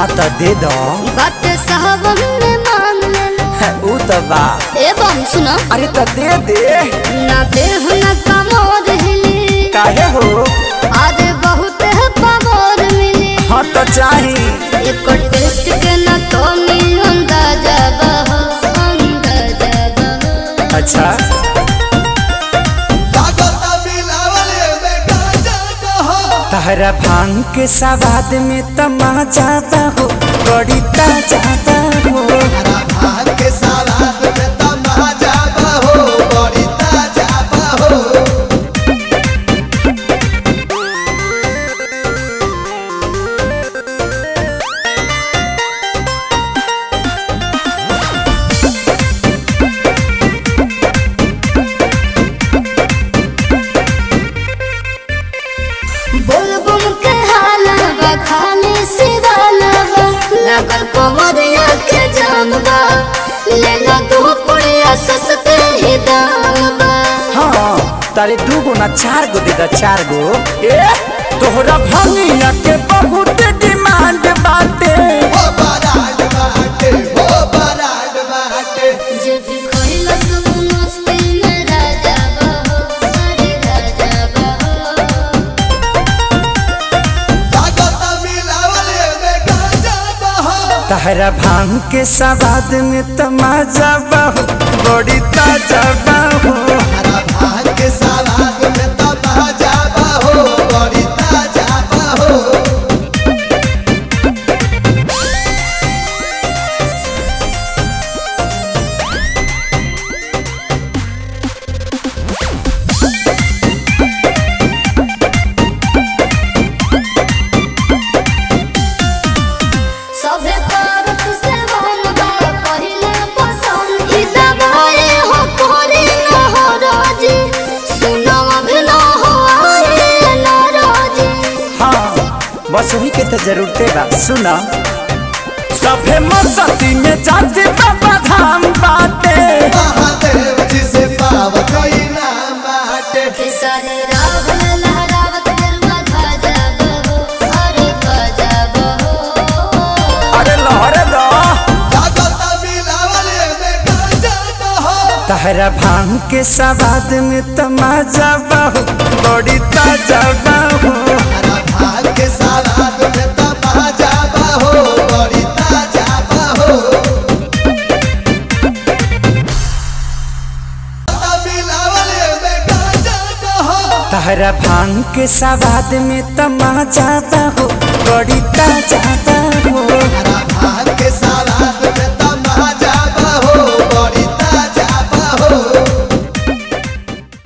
तो दे दो बात साहबन में मान लेलो ऊ तो बा ए बम सुनो अरे तो दे दे ना देह ना कमोर हिली काहे हो अरे बहुत है पमोर मिली हाँ तो चाही एक टेस्ट के ना तो नी अंदाजा बहो अंदाजा बहो अच्छा तहरा भांग के सवाद में तमाजा हो बड़ी ताजा हो बोल बुम के हाला बा खाली सिवाला बा लगल पवरिया के जाम बा लेला दो पुड़िया सस्ते ही दाम बा हाँ तारे दू गो ना चार गो दे दा चार गो ए तोहरा भंगिया के बहुत डिमांड बाटे जे भी खइला सब मस्ती में राजा बहो अरे राजा बहो तहरा भांग के सवाद में तमाजा बहु बड़ी ताजा बहु सभे करत से मन बा पहिले पसंद ई दबाए हो कोरी न हो राजी सुनो अभी न हो आए न राजी हाँ बस वही के तो जरूरते बा सुना सभे मस्ती में जाते बाबा धाम बाटे खेसारी रावण लहरावत गरुआ ध्वजा बहो अरे ध्वजा बहो अरे लहरे दो तहरा भांग के सवाद में तमाजा बहु बड़ी ताजा बहु तहरा भांग के सवाद में तमाजा बहु बड़ी ताजा